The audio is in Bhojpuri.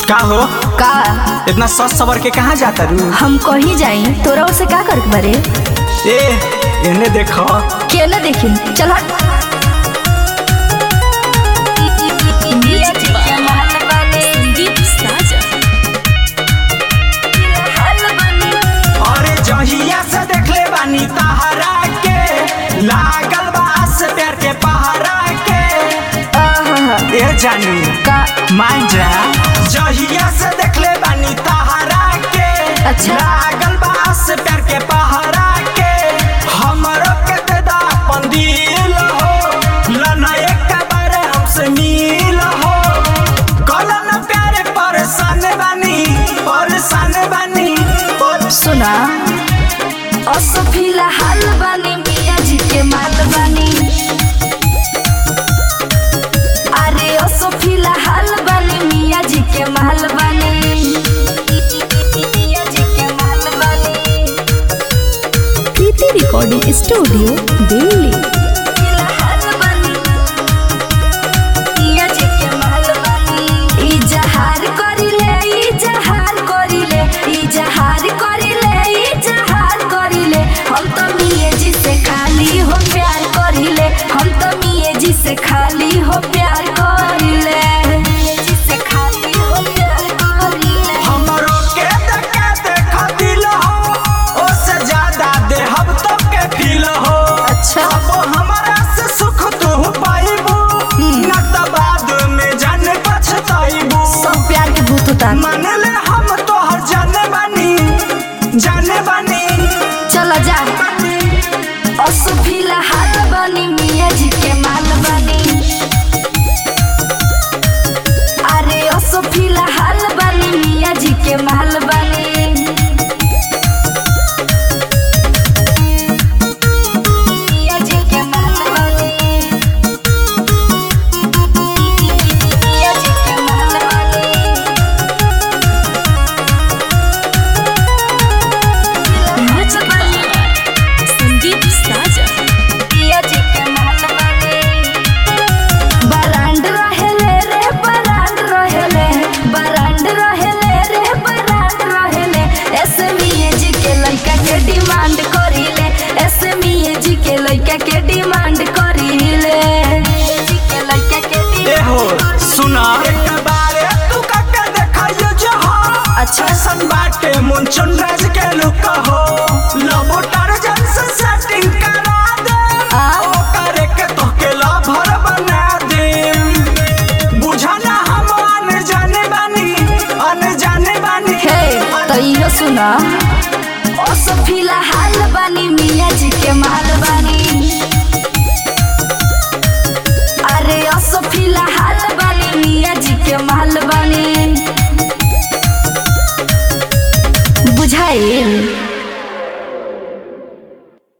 का हो का इतना सस सवर के कहाँ जाता रू हम कहीं जाई तोरा उसे का कर बारे ए इन्हें देखो के न देखी चल हट अरे जहिया से देखले बानी तहरा के लागल बा से प्यार के पहरा के आहा, ए जानू का मान जा जहिया से देखले बानी तहरा के अच्छा। लागल बा से प्यार के पहरा के हमरो के दे दा अपन दिल हो लना एक बार हमसे मिल हो कलन प्यारे परेशान बानी परेशान बानी सुना असो फिलहाल बानी मिया जी के माल बानी अरे असो फिलहाल बानी मिया जी के माल बानी मिया जी के माल बानी प्रीति रिकॉर्डिंग स्टूडियो दिल्ली फिलहाल बानी मिया जी के माल बानी ई जहार करिले ई जहार करिले ई जहार करिले ई जहार करिले हम तो मिये जी से खाली हो प्यार करिले हम तो मिये जी से खाली हो प्यार करिले मिये जी से खाली हो प्यार करिले हमरो के देखे देख दिल हो ओसे ज्यादा देहब तो के फील हो अच्छा। अब हमरा से सुख तू पाइबू न त बाद में जाने पछताइबू सब प्यार के भूत उतार मान ले हम तोहर जाने बानी जाने बानी चलो जा असो फिलहाल बनी मिया जी के माल बनी अरे असो फिलहाल बनी मिया जी के माल बनी मिया जी के माल बनी मिया जी के माल बनी संदीप साजा पिया जी के महल बानी बरांड रहेले रे बरांड रहेले बरांड रहेले रे बरांड रहेले ऐसे मिये जी के लड़का के डिमांड करिले ऐसे मिये जी के लड़का के डिमांड करिले जी के लड़का के ए हो डिमांड सुना एक बारे तू काके देखाइयो जो हो अच्छा। ऐसन बाटे मुंचुन राज के लुक हो लबो टारजन से सेटिंग करा दे आ? ओ करे के तो के लभर बना दे बुझाना हम अन जाने बानी अन जाने बानी हे तो इहो सुना असो फिलहाल बानी मिया जी के माल बानी